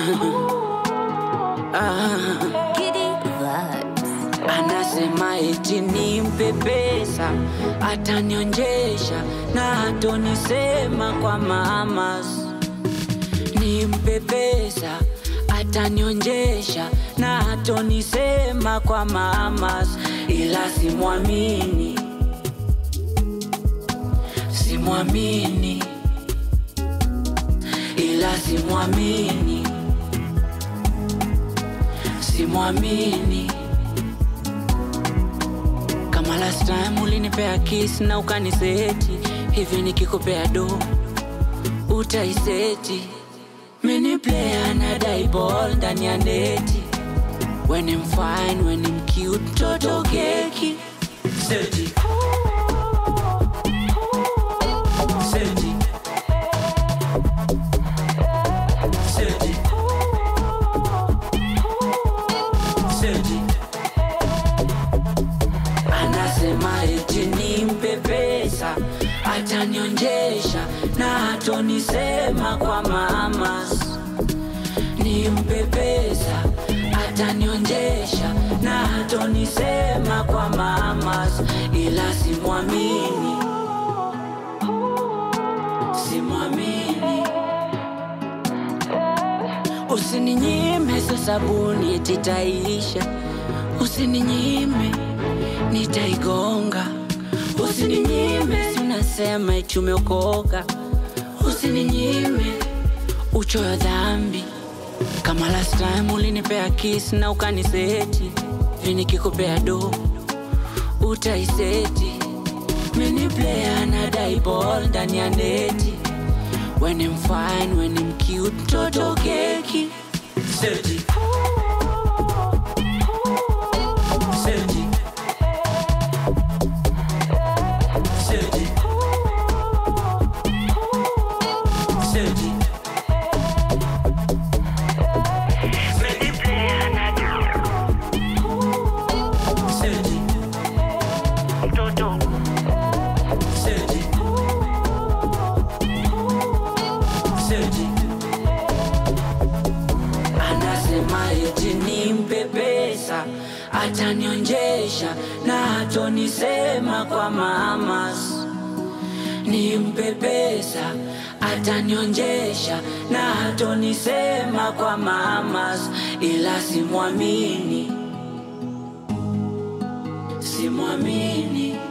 ah. Giddy vibes. Anasema eti nimpe pesa atanionjesha na hatonisema kwa mamas. Nimpe pesa atanionjesha na hatonisema kwa mamas, ila simwamini, simwamini, ila simwamini, simwamini kama last time ulinipea kiss na ukaniseti hivi, nikikupea do utaiseti. Mini player na die ball ndani ya neti, when I'm fine, when I'm cute, toto keki seti seti seti seti anasema eti nimpe pesa atanionjesha na hatonisema kwa mamas. Nimpe pesa atanionjesha na hatonisema kwa mamas, ila simwamini, simwamini. Usininyime so sabuni eti itaisha, usininyime nitaigonga. Usininyime si unasema eti umeokoka, usininyime uchoyo dhambi. Kama last time ulinipea kiss na ukaniseti, hivi nikikupea do utaiseti. Mini player na die ball ndani ya neti, when I'm fine, when I'm cute, toto keki seti seti seti seti seti seti seti anasema eti nimpe pesa atanionjesha na hatonisema kwa mamas nimpe pesa atanionjesha na hatonisema kwa mamas ila simwamini simwamini